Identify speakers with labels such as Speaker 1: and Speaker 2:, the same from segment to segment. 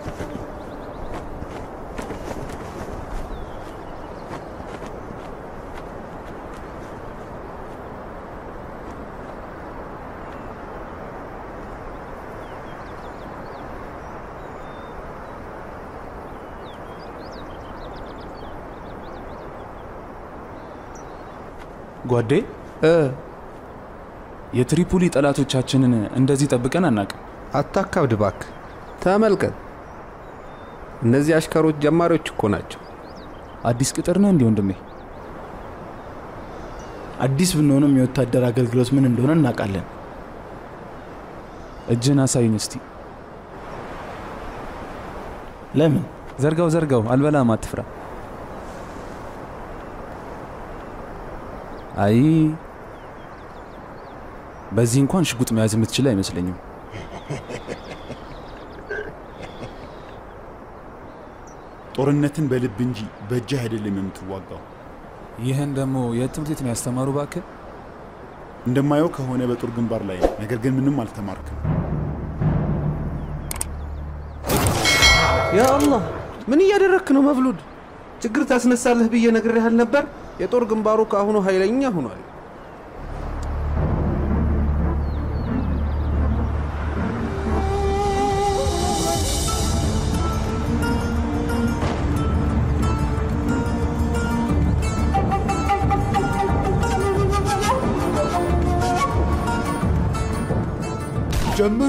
Speaker 1: ጓዴ የትሪፖሊ ጠላቶቻችንን እንደዚህ ጠብቀን አናቅም።
Speaker 2: አታካብድ እባክህ። ተመልከት፣ እነዚህ አሽከሮች ጀማሪዎች እኮ ናቸው።
Speaker 1: አዲስ ቅጥር ነህ እንዲህ ወንድሜ?
Speaker 3: አዲስ ብንሆንም የወታደር አገልግሎት ምን እንደሆነ እናውቃለን።
Speaker 1: እጅን አሳዩኝ እስቲ።
Speaker 3: ለምን?
Speaker 1: ዘርጋው ዘርጋው፣ አልበላም፣ አትፍራ። አይ በዚህ እንኳን ሽጉጥ መያዝ የምትችል አይመስለኝም።
Speaker 4: ጦርነትን በልብ እንጂ በእጅህ አይደለም የምትዋጋው።
Speaker 1: ይህን ደግሞ የት ትምህርት ቤት ነው ያስተማሩ? እባክህ
Speaker 4: እንደማየው ከሆነ በጦር ግንባር ላይ ነው። ነገር ግን ምንም አልተማርክም።
Speaker 2: ያ አላህ ምን እያደረክ ነው መብሉድ? ችግር ታስነሳለህ ብዬ ነግሬህ ነበር። የጦር ግንባሩ ከአሁኑ ኃይለኛ ሆኗል።
Speaker 4: ጀምሩ!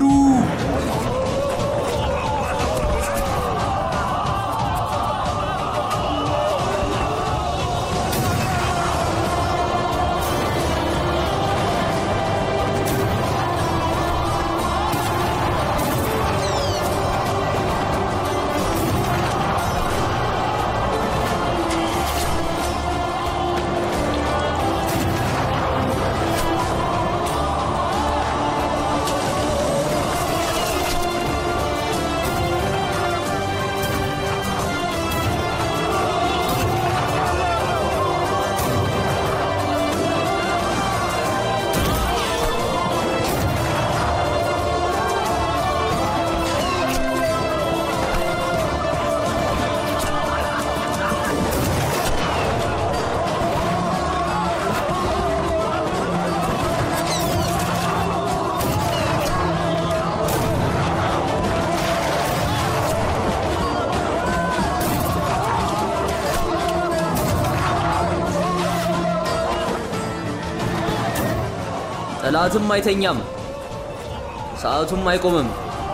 Speaker 5: ጠላትም አይተኛም፣ ሰዓቱም አይቆምም።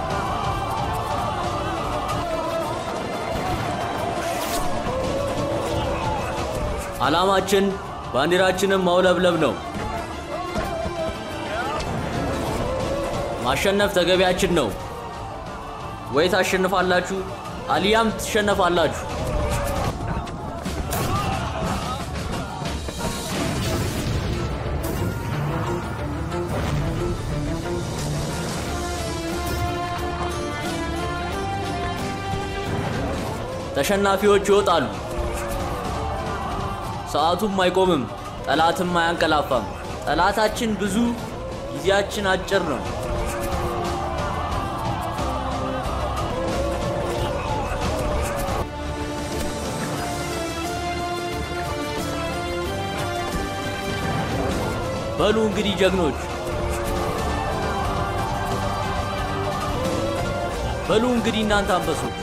Speaker 5: ዓላማችን ባንዲራችንን ማውለብለብ ነው። ማሸነፍ ተገቢያችን ነው። ወይ ታሸንፋላችሁ አሊያም ትሸነፋላችሁ። ተሸናፊዎች ይወጣሉ። ሰዓቱም አይቆምም፣ ጠላትም አያንቀላፋም። ጠላታችን ብዙ፣ ጊዜያችን አጭር ነው። በሉ እንግዲህ ጀግኖች፣ በሉ እንግዲህ እናንተ አንበሶች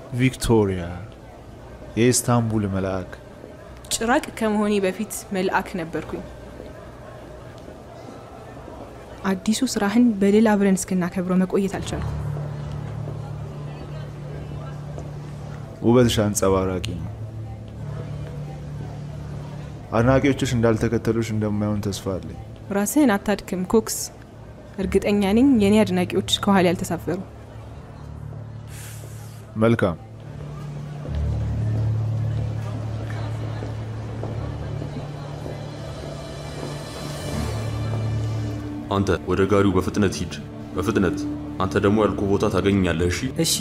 Speaker 6: ቪክቶሪያ የኢስታንቡል መልአክ
Speaker 7: ጭራቅ ከመሆኔ በፊት መልአክ ነበርኩኝ። አዲሱ ስራህን በድል አብረን እስክናከብረው መቆየት አልቻልኩም።
Speaker 6: ውበትሽ አንጸባራቂ ነው። አድናቂዎችሽ እንዳልተከተሉሽ እንደማይሆን ተስፋ አለኝ።
Speaker 7: ራስህን አታድክም ኮክስ። እርግጠኛ ነኝ የእኔ አድናቂዎች ከኋላ ያልተሳፈሩ።
Speaker 6: መልካም
Speaker 8: አንተ ወደ ጋሪው በፍጥነት ሂድ፣ በፍጥነት አንተ ደግሞ ያልኩ ቦታ ታገኛለህ። እሺ
Speaker 9: እሺ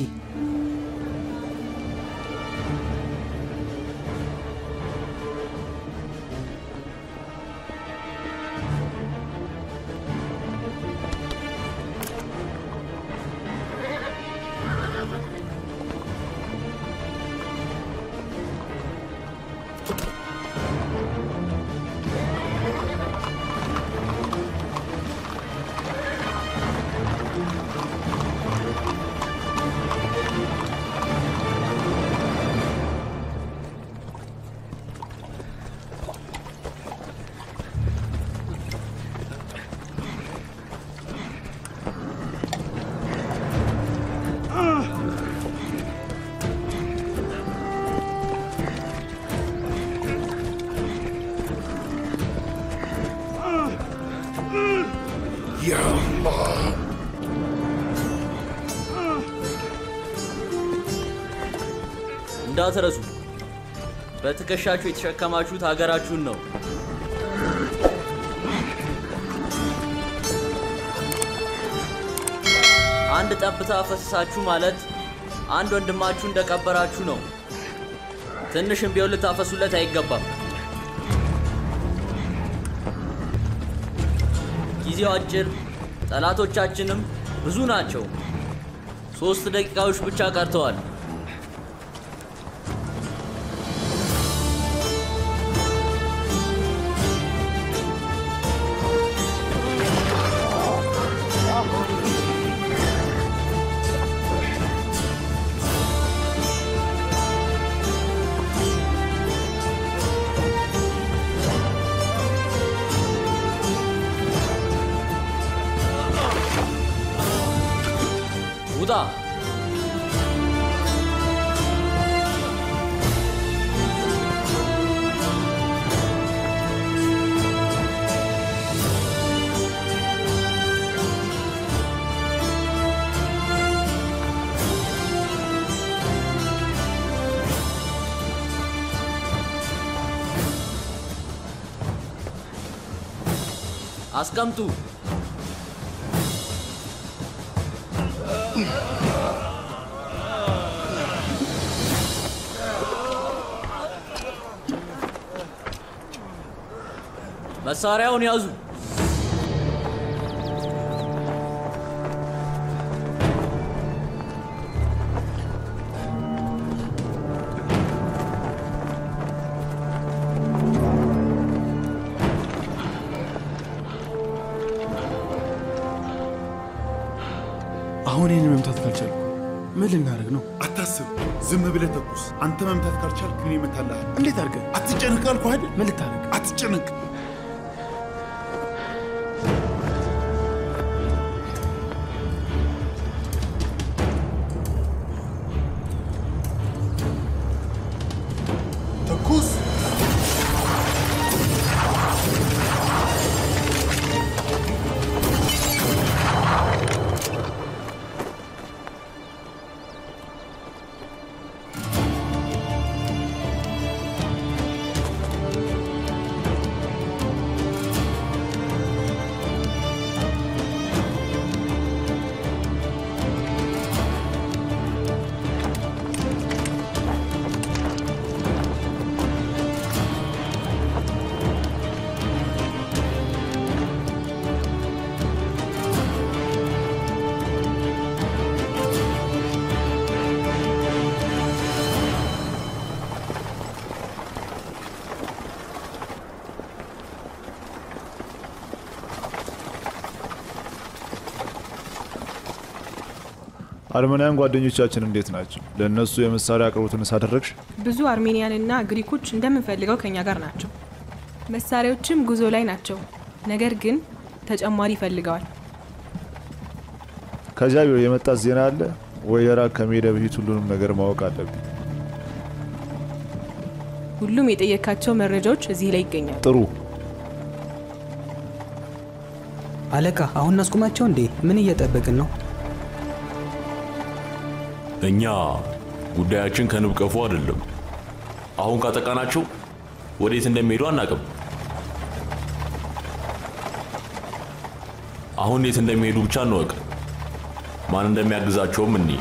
Speaker 5: እንዳትረሱ፣ በትከሻችሁ የተሸከማችሁት ሀገራችሁን ነው። አንድ ጠብታ ፈሰሳችሁ ማለት አንድ ወንድማችሁ እንደቀበራችሁ ነው። ትንሽም ቢሆን ልታፈሱለት አይገባም። ጊዜው አጭር፣ ጠላቶቻችንም ብዙ ናቸው። ሶስት ደቂቃዎች ብቻ ቀርተዋል። ውጣ! አስቀምጡ። መሳሪያውን ያዙ።
Speaker 3: አሁን ይህን መምታት ካልቻልኩ ምን ልናደርግ ነው?
Speaker 4: አታስብ፣ ዝም ብለህ ተኩስ። አንተ መምታት ካልቻልክ እኔ እመታልሃለሁ።
Speaker 3: እንዴት አድርገህ?
Speaker 4: አትጨነቅ አልኩህ አይደል?
Speaker 3: ምን ልታደርግ?
Speaker 4: አትጨነቅ። ተኩስ።
Speaker 6: አርመናውያን ጓደኞቻችን እንዴት ናቸው? ለእነሱ የመሳሪያ አቅርቦትን ሳደረግሽ?
Speaker 7: ብዙ አርሜኒያንና ግሪኮች እንደምንፈልገው ከኛ ጋር ናቸው። መሳሪያዎችም ጉዞ ላይ ናቸው። ነገር ግን ተጨማሪ ይፈልገዋል።
Speaker 6: ከዚያ ቢሮ የመጣ ዜና አለ ወይ? የራቅ ከመሄደ በፊት ሁሉንም ነገር ማወቅ አለብኝ።
Speaker 7: ሁሉም የጠየካቸው መረጃዎች እዚህ ላይ ይገኛሉ።
Speaker 6: ጥሩ።
Speaker 9: አለቃ አሁን እናስቁማቸው እንዴ? ምን እየጠበቅን ነው?
Speaker 8: እኛ ጉዳያችን ከንብ ቀፎ አይደለም። አሁን ካጠቃናቸው ወዴት እንደሚሄዱ አናቅም። አሁን የት እንደሚሄዱ ብቻ እንወቅ። ማን እንደሚያግዛቸውም እኒ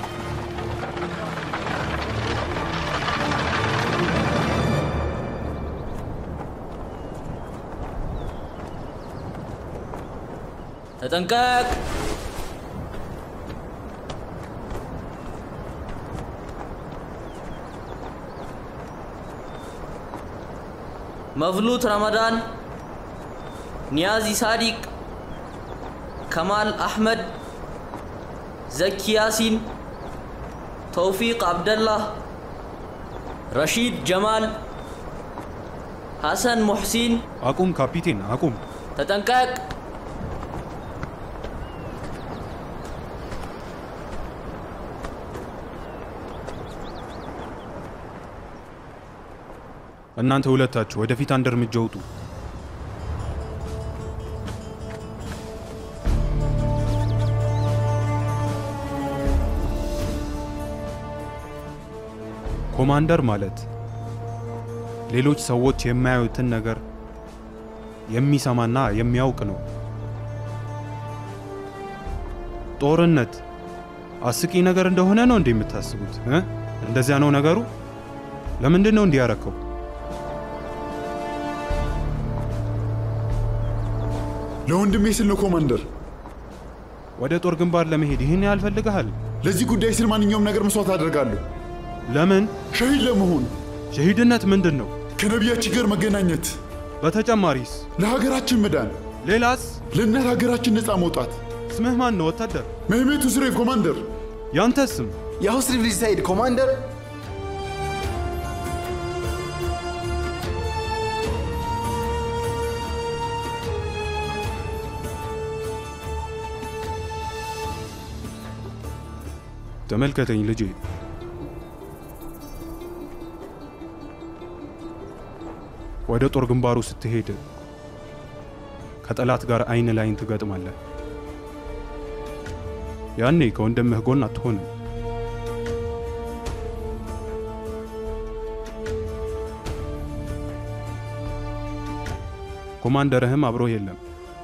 Speaker 5: ተጠንቀቅ! መቭሉት ረመዳን፣ ኒያዚ ሳዲቅ፣ ከማል አሕመድ፣ ዘኪ ያሲን፣ ተውፊቅ አብደላህ፣ ረሺድ ጀማል፣ ሐሰን ሙሕሲን።
Speaker 3: አቁም ካፒቴን አቁም።
Speaker 5: ተጠንቀቅ!
Speaker 3: እናንተ ሁለታችሁ ወደፊት አንድ እርምጃ ውጡ። ኮማንደር ማለት ሌሎች ሰዎች የማያዩትን ነገር የሚሰማና የሚያውቅ ነው። ጦርነት አስቂ ነገር እንደሆነ ነው እንዴ የምታስቡት እ? እንደዚያ ነው ነገሩ? ለምንድን ነው እንዲህ ያረከው?
Speaker 4: ለወንድሜ ስል ነው ኮማንደር።
Speaker 3: ወደ ጦር ግንባር ለመሄድ ይህን ያህል ፈልገሃል?
Speaker 4: ለዚህ ጉዳይ ስል ማንኛውም ነገር መስዋዕት አደርጋለሁ።
Speaker 3: ለምን?
Speaker 4: ሸሂድ ለመሆን
Speaker 3: ሸሂድነት ምንድን ነው?
Speaker 4: ከነቢያችን ጋር መገናኘት፣
Speaker 3: በተጨማሪስ
Speaker 4: ለሀገራችን መዳን፣
Speaker 3: ሌላስ?
Speaker 4: ለእናት ሀገራችን ነፃ መውጣት።
Speaker 3: ስምህ ማን ነው ወታደር?
Speaker 4: መህሜት ሁስሬፍ ኮማንደር።
Speaker 3: ያንተስ ስም?
Speaker 10: የሁስሪፍ ልጅ ሳይድ ኮማንደር።
Speaker 3: ተመልከተኝ ልጄ። ወደ ጦር ግንባሩ ስትሄድ ከጠላት ጋር አይን ላይን ትገጥማለህ። ያኔ ከወንድምህ ጎን አትሆንም። ኮማንደርህም አብሮህ የለም።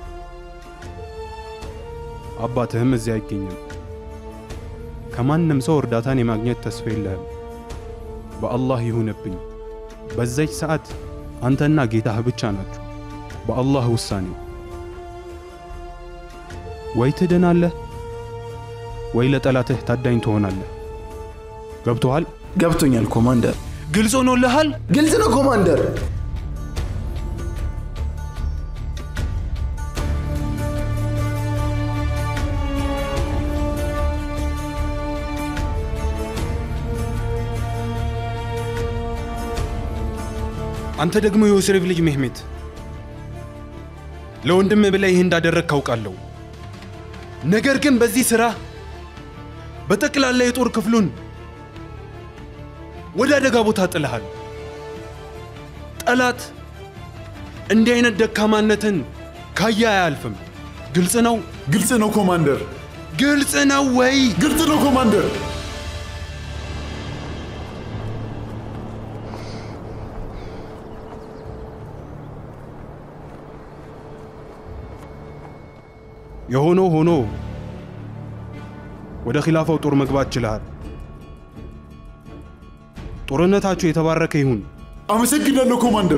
Speaker 3: አባትህም እዚያ አይገኝም። ከማንም ሰው እርዳታን የማግኘት ተስፋ የለህም። በአላህ ይሁንብኝ፣ በዛች ሰዓት አንተና ጌታህ ብቻ ናችሁ። በአላህ ውሳኔ ወይ ትድናለህ ወይ ለጠላትህ ታዳኝ ትሆናለህ። ገብቶሃል?
Speaker 10: ገብቶኛል ኮማንደር።
Speaker 3: ግልጽ ሆኖልሃል?
Speaker 10: ግልጽ ነው ኮማንደር።
Speaker 3: አንተ ደግሞ የዮሴፍ ልጅ ሜህሜት ለወንድም ብለህ ይህ እንዳደረግ ካውቃለሁ። ነገር ግን በዚህ ሥራ በጠቅላላ የጦር ክፍሉን ወደ አደጋ ቦታ ጥለሃል። ጠላት እንዲህ አይነት ደካማነትን ካየ አያልፍም። ግልጽ ነው?
Speaker 4: ግልጽ ነው ኮማንደር።
Speaker 3: ግልጽ ነው ወይ?
Speaker 4: ግልጽ ነው ኮማንደር።
Speaker 3: የሆነው ሆኖ ወደ ኺላፋው ጦር መግባት ችለሃል። ጦርነታችሁ የተባረከ ይሁን።
Speaker 4: አመሰግናለሁ ኮማንደር።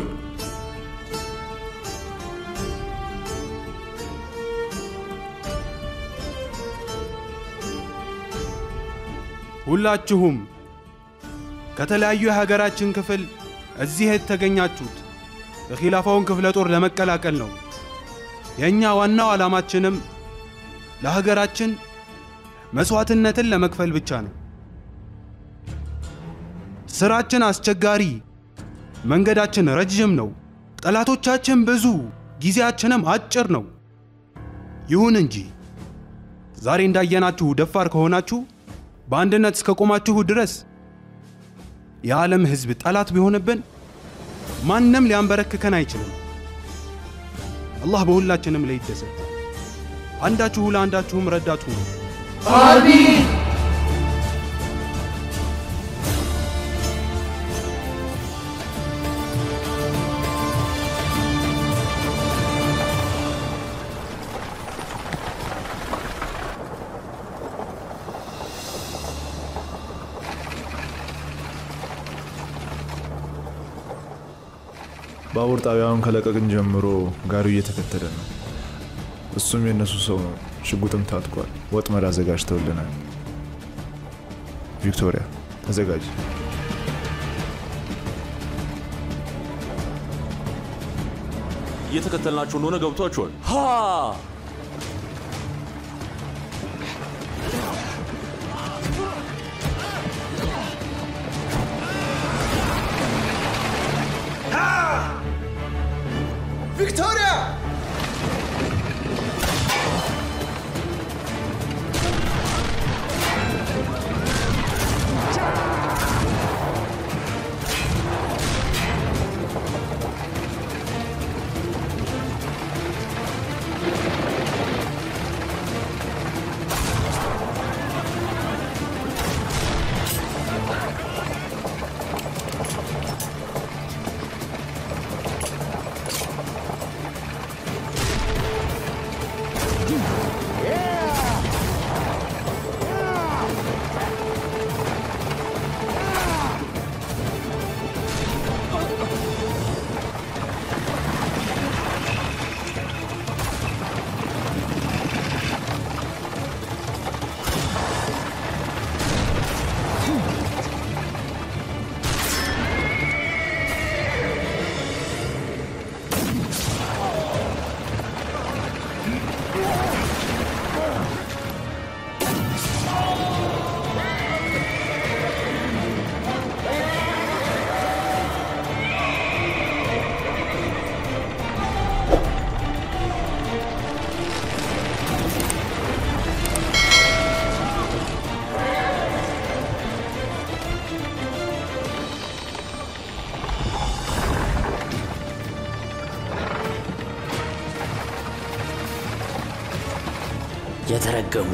Speaker 3: ሁላችሁም ከተለያዩ የሀገራችን ክፍል እዚህ የተገኛችሁት የኺላፋውን ክፍለ ጦር ለመቀላቀል ነው። የእኛ ዋናው ዓላማችንም ለሀገራችን መስዋዕትነትን ለመክፈል ብቻ ነው። ስራችን አስቸጋሪ፣ መንገዳችን ረጅም ነው፣ ጠላቶቻችን ብዙ፣ ጊዜያችንም አጭር ነው። ይሁን እንጂ ዛሬ እንዳየናችሁ ደፋር ከሆናችሁ በአንድነት እስከ ቆማችሁ ድረስ የዓለም ሕዝብ ጠላት ቢሆንብን ማንም ሊያንበረክከን አይችልም። አላህ በሁላችንም ላይ ይደሰት። አንዳችሁ ለአንዳችሁም ረዳቱ ነው።
Speaker 6: ባቡር ጣቢያውን ከለቀቅን ጀምሮ ጋሪው እየተከተለ ነው። እሱም የእነሱ ሰው ነው። ሽጉጥም ታጥቋል። ወጥመድ አዘጋጅተውልናል። ቪክቶሪያ ተዘጋጅ።
Speaker 8: እየተከተልናቸው እንደሆነ ገብቷቸዋል።
Speaker 5: ሃ
Speaker 10: ቪክቶሪያ!
Speaker 5: የተረገሙ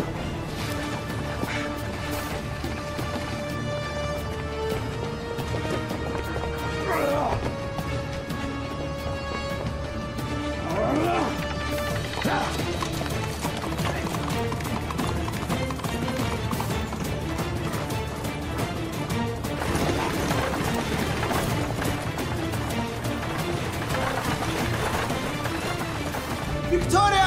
Speaker 10: ቪክቶሪያ!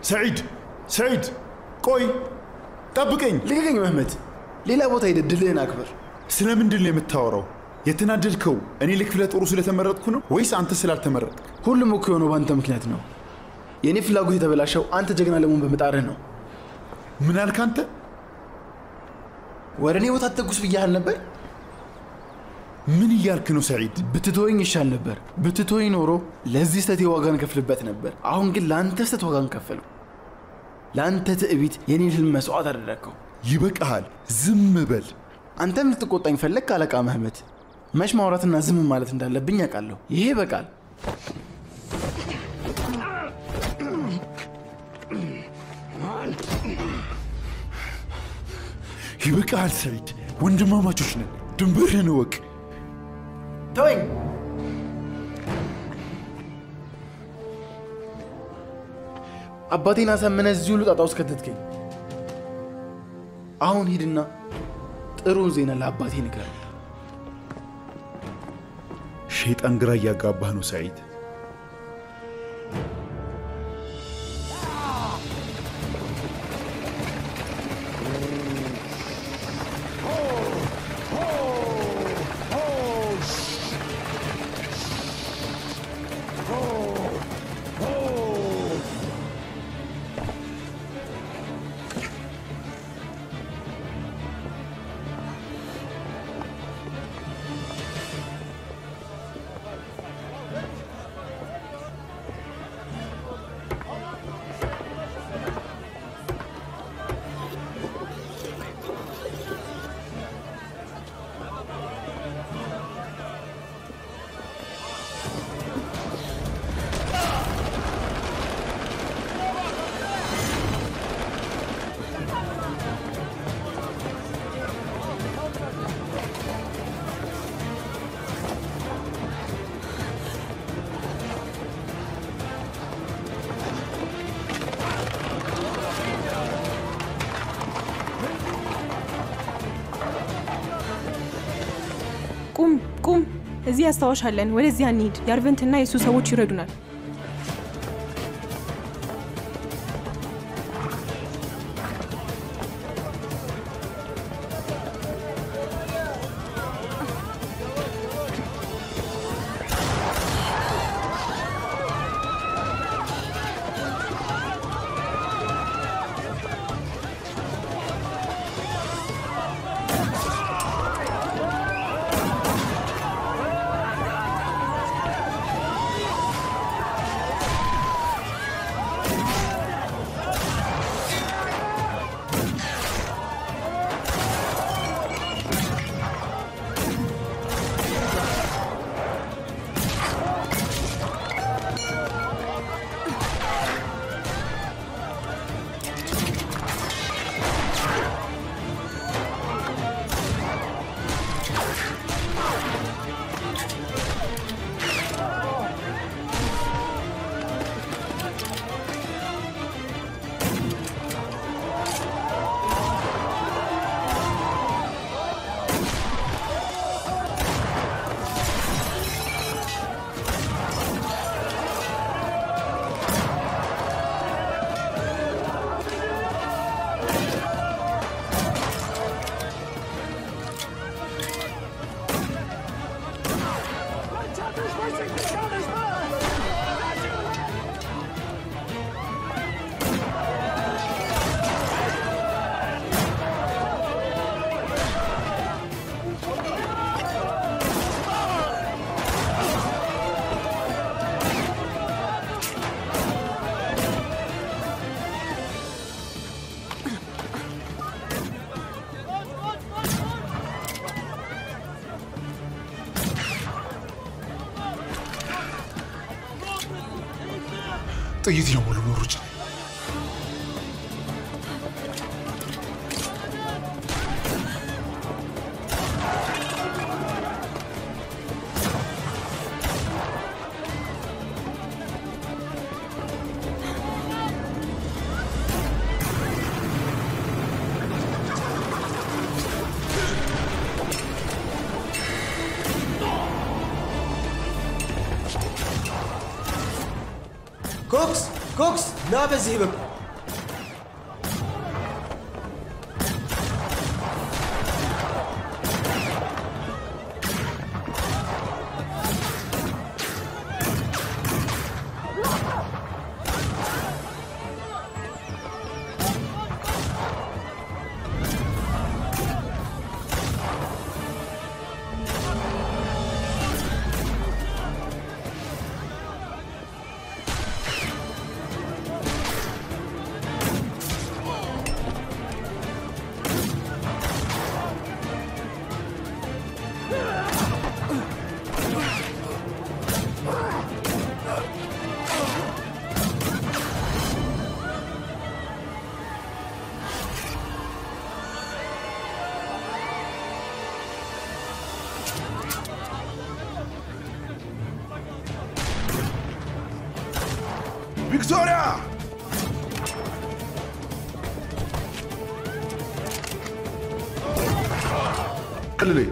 Speaker 4: ሰዒድ ሰዒድ፣ ቆይ ጠብቀኝ።
Speaker 10: ልቀቀኝ መህመት። ሌላ ቦታ ሄደህ ድልህን አክብር።
Speaker 4: ስለምንድን ነው የምታወራው? የተናደድከው እኔ ለክፍለ ጦሩ ስለተመረጥኩ ነው ወይስ አንተ ስላልተመረጥክ?
Speaker 10: ሁሉም እኮ የሆነው በአንተ ምክንያት ነው። የእኔ ፍላጎት የተበላሸው አንተ ጀግና ለመሆን በመጣርህ ነው።
Speaker 4: ምን አልክ አንተ?
Speaker 10: ወደ እኔ ቦታ ተጉስ ብያህል ነበር።
Speaker 4: ምን እያልክ ነው ሰዒድ?
Speaker 10: ብትተወኝ ይሻል ነበር። ብትተወኝ ኖሮ ለዚህ ስተቴ ዋጋ እንከፍልበት ነበር። አሁን ግን ለአንተ ስተት ዋጋ እንከፍለው። ለአንተ ትዕቢት የኔን ህልም መስዋዕት አደረግከው።
Speaker 4: ይበቃሃል፣ ዝም በል።
Speaker 10: አንተም ልትቆጣኝ ፈለግ አለቃ መህመት። መች ማውራትና ዝም ማለት እንዳለብኝ ያውቃለሁ። ይሄ በቃል
Speaker 4: ይበቃሃል ሰዒድ፣ ወንድማማቾች ነን። ድንበርህን እወቅ።
Speaker 10: ተወኝ። አባቴን አሳምነህ እዚህ ሁሉ ጣጣ ውስጥ ከተትከኝ። አሁን ሂድና ጥሩን ዜና ለአባቴ ንገር።
Speaker 4: ሸይጣን ግራ እያጋባህ ነው ሰዒድ።
Speaker 7: ቁም ቁም! እዚህ ያስታወሻለን። ወደዚያ እንሂድ። የአርቨንትና የእሱ ሰዎች ይረዱናል።
Speaker 4: ጥይት ነው ሙሉ ኖሮች
Speaker 10: ኮክስ ኮክስ፣ ና በዚህ በኩል
Speaker 4: ቪክቶሪያ! ቀልለኝ።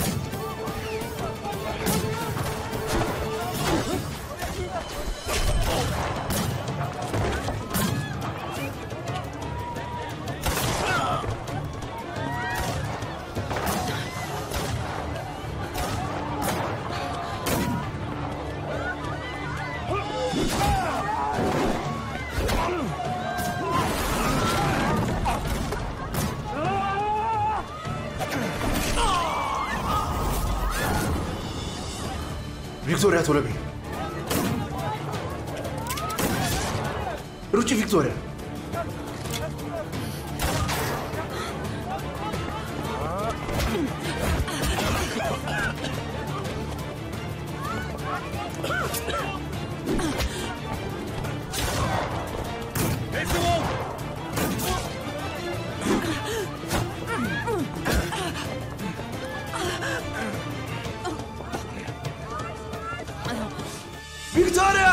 Speaker 4: ቪክቶሪያ ቶሎ በይ። ሩጪ ቪክቶሪያ። ቪክቶሪያ!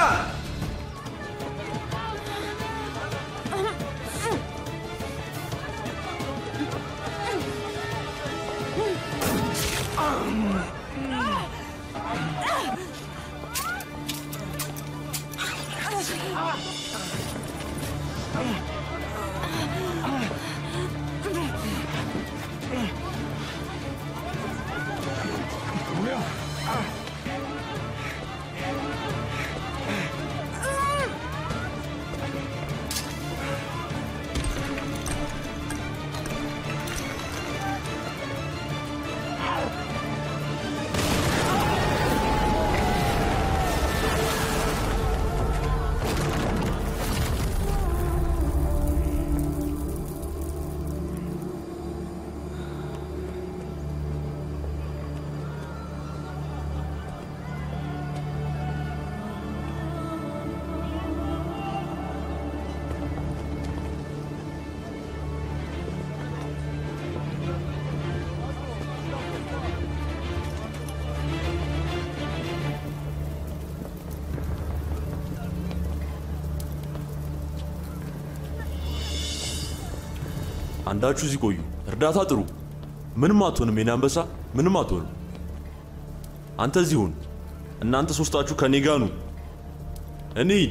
Speaker 8: አንዳችሁ እዚህ ቆዩ። እርዳታ ጥሩ። ምንም አትሆንም። የኔ አንበሳ ምንም አትሆንም። አንተ እዚህ ሁን። እናንተ ሶስታችሁ ከኔ ጋር ኑ። እንሂድ።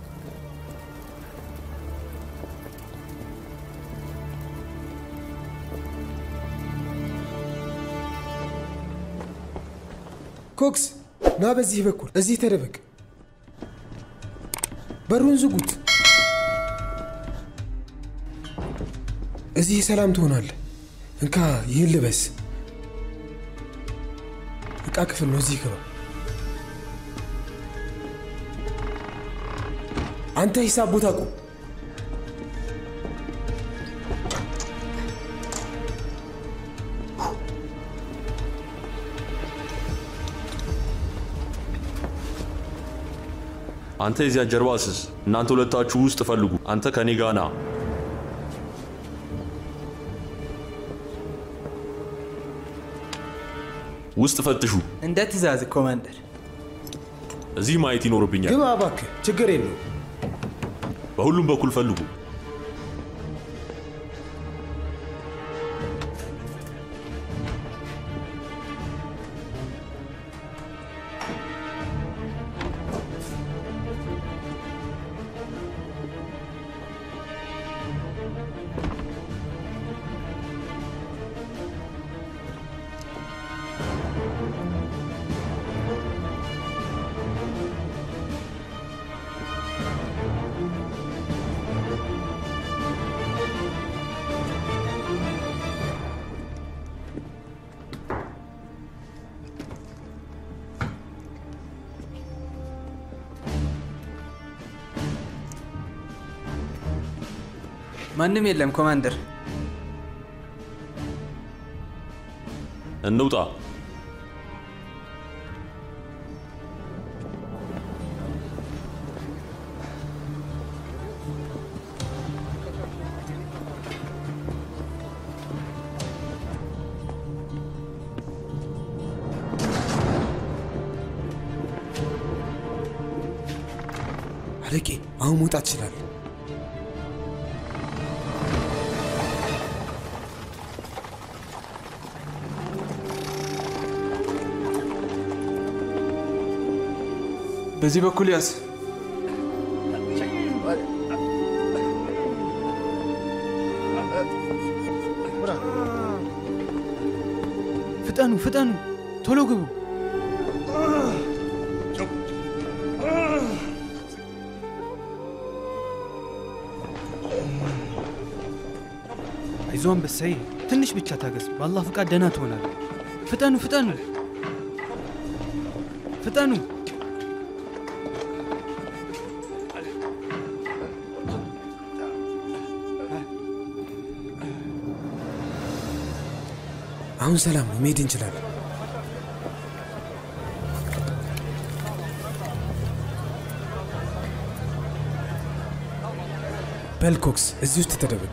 Speaker 11: ኮክስ ና በዚህ በኩል እዚህ ተደበቅ። በሩን ዝጉት። እዚህ ሰላም ትሆናለህ። እንካ ይህን ልበስ። እቃ ክፍል ነው። እዚህ ግባ። አንተ ሂሳብ ቦታ ቁም።
Speaker 8: አንተ የዚያ ጀርባ ስስ። እናንተ ሁለታችሁ ውስጥ ፈልጉ። አንተ ከኔ ጋር ና። ውስጥ ፈትሹ።
Speaker 9: እንደ ትእዛዝ ኮማንደር።
Speaker 8: እዚህ ማየት ይኖርብኛል።
Speaker 11: ግባ እባክህ፣ ችግር የለው።
Speaker 8: በሁሉም በኩል ፈልጉ።
Speaker 9: ማንም የለም ኮማንደር።
Speaker 8: እንውጣ።
Speaker 11: አለቄ አሁን መውጣት ይችላል።
Speaker 12: በዚህ በኩል ያዝ።
Speaker 9: ፍጠኑ ፍጠኑ፣ ቶሎ ግቡ። አይዞ አንበሳዬ፣ ትንሽ ብቻ ታገስ። በአላህ ፍቃድ ደህና ትሆናል። ፍጠኑ ፍጠኑ ፍጠኑ።
Speaker 11: አሁን ሰላም ነው፣ መሄድ እንችላለን። በልኮክስ እዚህ ውስጥ ተደበቅ።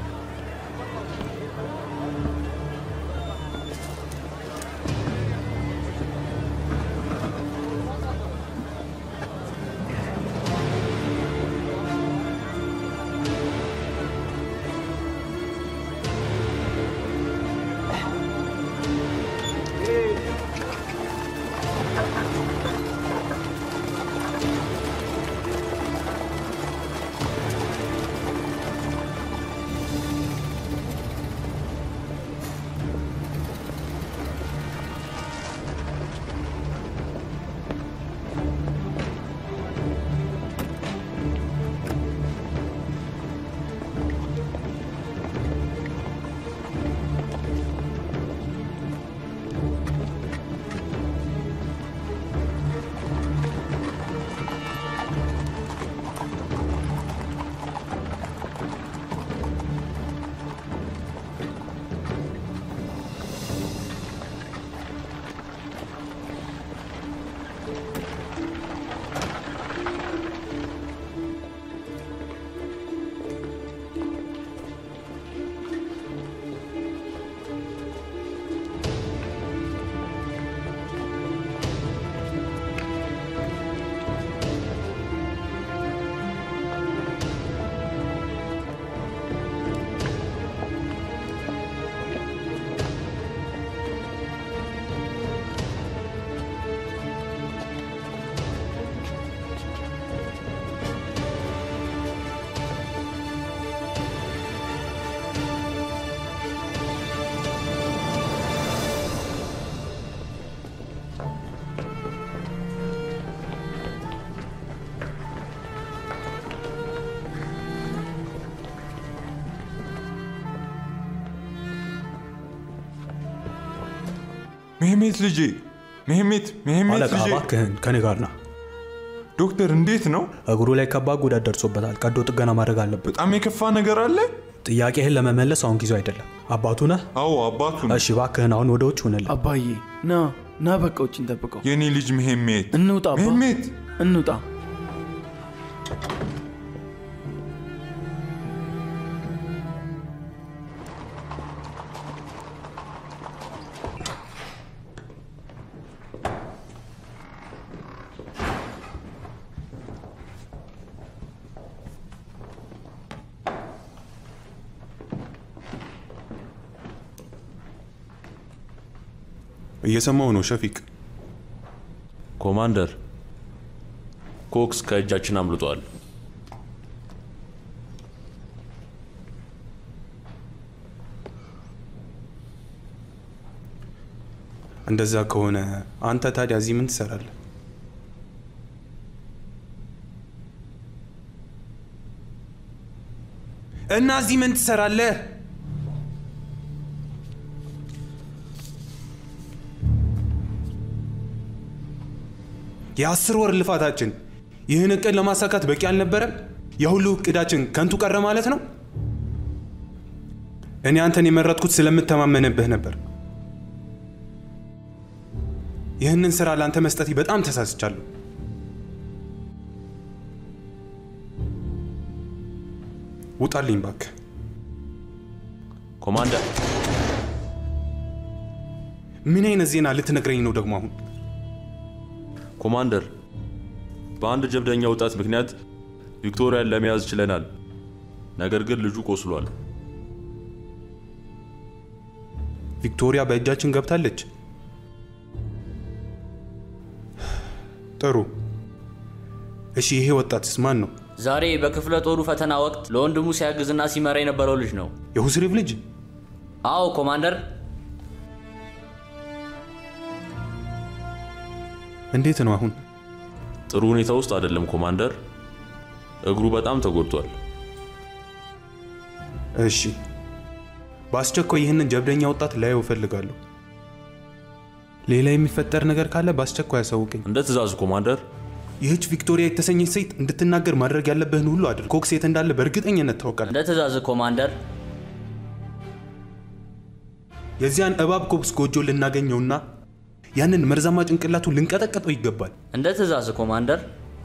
Speaker 12: ሜሄሜት ልጄ፣ ሜሄሜት፣ ሜሄሜት
Speaker 13: አለቃ
Speaker 12: ልጄ።
Speaker 13: እባክህን ከኔ ጋር ና።
Speaker 12: ዶክተር እንዴት ነው?
Speaker 13: እግሩ ላይ ከባድ ጉዳት ደርሶበታል። ቀዶ ጥገና ማድረግ አለበት።
Speaker 12: በጣም የከፋ ነገር አለ?
Speaker 13: ጥያቄህን ለመመለስ አሁን ጊዜው አይደለም። አባቱ ነህ?
Speaker 12: አዎ አባቱ ነው።
Speaker 13: እሺ እባክህን አሁን ወደ ውጭ ሁንልን።
Speaker 10: አባዬ ና ና፣ በቃ ውጭ እንጠብቀው።
Speaker 12: የኔ ልጅ ሜሄሜት፣
Speaker 10: እንውጣ አባ፣
Speaker 12: ሜሄሜት።
Speaker 10: እንውጣ።
Speaker 3: እየሰማው ነው ሸፊቅ።
Speaker 8: ኮማንደር፣ ኮክስ ከእጃችን አምልጧል።
Speaker 3: እንደዛ ከሆነ አንተ ታዲያ እዚህ ምን ትሰራለህ? እና እዚህ ምን ትሰራለህ? የአስር ወር ልፋታችን ይህን እቅድ ለማሳካት በቂ አልነበረም? የሁሉ እቅዳችን ከንቱ ቀረ ማለት ነው? እኔ አንተን የመረጥኩት ስለምተማመንብህ ነበር። ይህንን ስራ ለአንተ መስጠቴ በጣም ተሳስቻለሁ። ውጣልኝ እባክህ።
Speaker 8: ኮማንደር፣
Speaker 3: ምን አይነት ዜና ልትነግረኝ ነው ደግሞ አሁን?
Speaker 8: ኮማንደር፣ በአንድ ጀብደኛ ወጣት ምክንያት ቪክቶሪያን ለመያዝ ችለናል። ነገር ግን ልጁ ቆስሏል።
Speaker 3: ቪክቶሪያ በእጃችን ገብታለች። ጥሩ። እሺ፣ ይሄ ወጣትስ ማን ነው?
Speaker 5: ዛሬ በክፍለ ጦሩ ፈተና ወቅት ለወንድሙ ሲያግዝና ሲመራ የነበረው ልጅ ነው።
Speaker 3: የሁስሪፍ ልጅ?
Speaker 5: አዎ ኮማንደር።
Speaker 3: እንዴት ነው አሁን?
Speaker 8: ጥሩ ሁኔታ ውስጥ አይደለም ኮማንደር። እግሩ በጣም ተጎድቷል።
Speaker 3: እሺ፣ በአስቸኳይ ይህንን ጀብደኛ ወጣት ላየው እፈልጋለሁ። ሌላ የሚፈጠር ነገር ካለ በአስቸኳይ ያሳውቀኝ።
Speaker 8: እንደ ትእዛዙ ኮማንደር።
Speaker 3: ይህች ቪክቶሪያ የተሰኘች ሴት እንድትናገር ማድረግ ያለብህን ሁሉ አድርግ። ኮክስ የት እንዳለ በእርግጠኝነት ታውቃለህ።
Speaker 5: እንደ ትእዛዝ ኮማንደር።
Speaker 3: የዚያን እባብ ኮክስ ጎጆ ልናገኘውና ያንን መርዛማ ጭንቅላቱ ልንቀጠቀጠው ይገባል።
Speaker 5: እንደ ትእዛዝ ኮማንደር።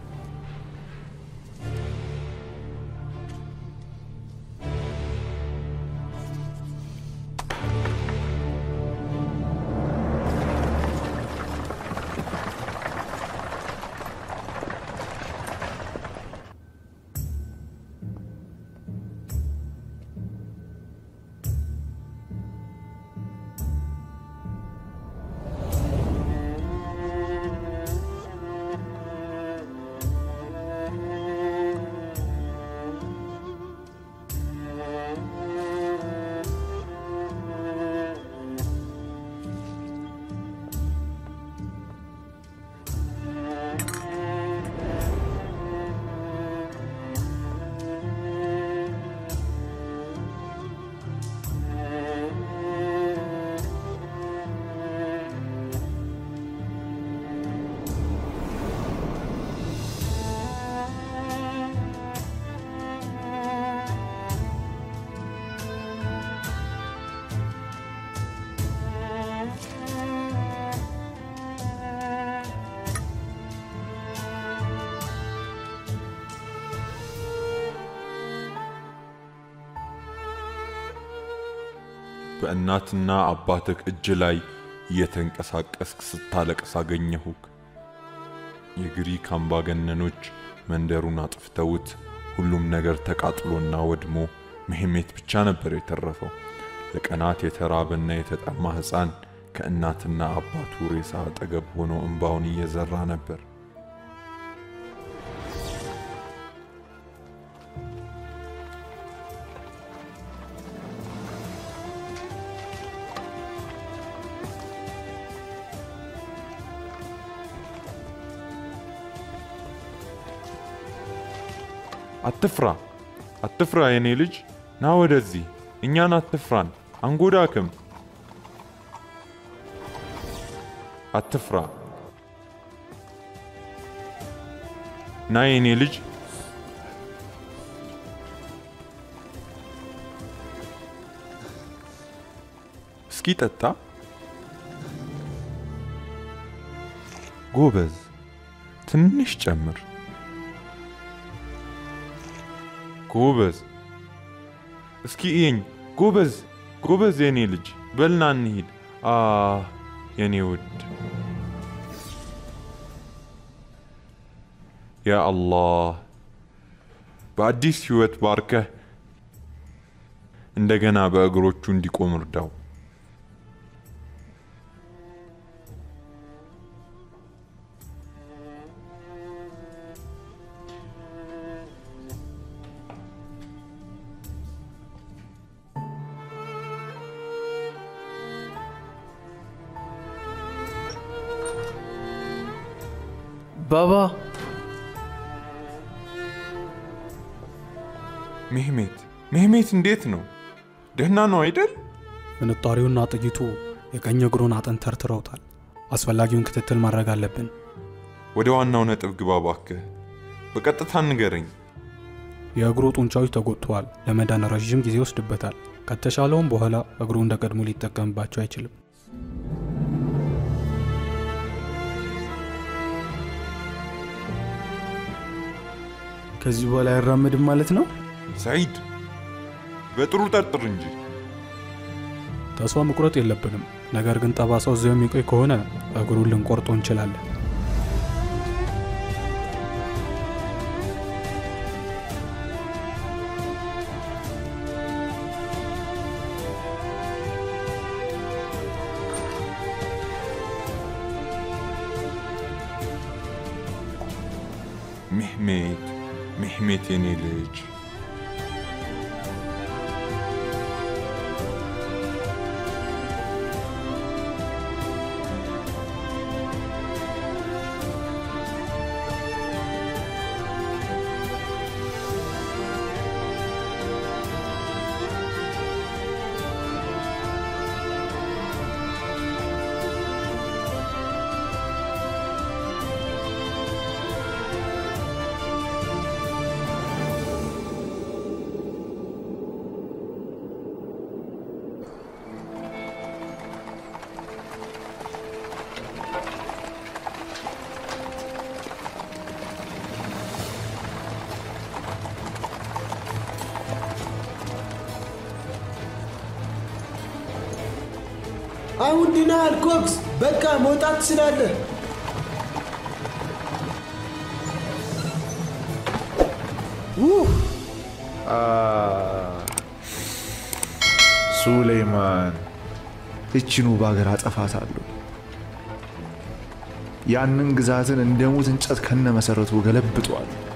Speaker 12: በእናትና አባትህ እጅ ላይ እየተንቀሳቀስክ ስታለቅስ አገኘሁክ። የግሪክ አምባገነኖች መንደሩን አጥፍተውት ሁሉም ነገር ተቃጥሎና ወድሞ መሄሜት ብቻ ነበር የተረፈው። ለቀናት የተራበና የተጠማ ሕፃን ከእናትና አባቱ ሬሳ አጠገብ ሆኖ እንባውን እየዘራ ነበር። አትፍራ፣ አትፍራ የኔ ልጅ፣ ና ወደዚህ። እኛን አትፍራን፣ አንጎዳክም። አትፍራ፣ ና የኔ ልጅ። እስኪ ጠጣ። ጎበዝ፣ ትንሽ ጨምር። ጎበዝ እስኪ እየኝ። ጎበዝ ጎበዝ፣ የኔ ልጅ በልና እንሂድ። አ የኔ ውድ ያ አላህ በአዲስ ሕይወት ባርከህ እንደገና በእግሮቹ እንዲቆም እርዳው።
Speaker 10: ባባ
Speaker 12: ሜህሜት ሜህሜት፣ እንዴት ነው? ደህና ነው አይደል?
Speaker 13: ፍንጣሪውና ጥይቱ የቀኝ እግሩን አጥንት ተርትረውታል። አስፈላጊውን ክትትል ማድረግ አለብን።
Speaker 12: ወደ ዋናው ነጥብ ግባ እባክህ። በቀጥታ ንገረኝ።
Speaker 13: የእግሩ ጡንቻዎች ተጎድተዋል። ለመዳን ረዥም ጊዜ ይወስድበታል። ከተሻለውም በኋላ እግሩ እንደ ቀድሞ ሊጠቀምባቸው አይችልም።
Speaker 10: ከዚህ በኋላ አይራመድም ማለት ነው?
Speaker 12: ሰዒድ፣ በጥሩ ጠርጥር እንጂ።
Speaker 13: ተስፋ መቁረጥ የለብንም። ነገር ግን ጠባሳው እዚያው የሚቆይ ከሆነ እግሩን ልንቆርጦ እንችላለን።
Speaker 12: ሜሕሜት ሜሕሜት የኔ ልጅ
Speaker 11: አሁን ድናሃል ኮክስ። በቃ መውጣት ትችላለህ።
Speaker 6: ውህ! አ፣ ሱሌይማን እቺን ውብ ሀገር አጠፋታለሁ። ያንን ግዛትን እንደ ሙት እንጨት ከነ መሰረቱ ገለብጧል።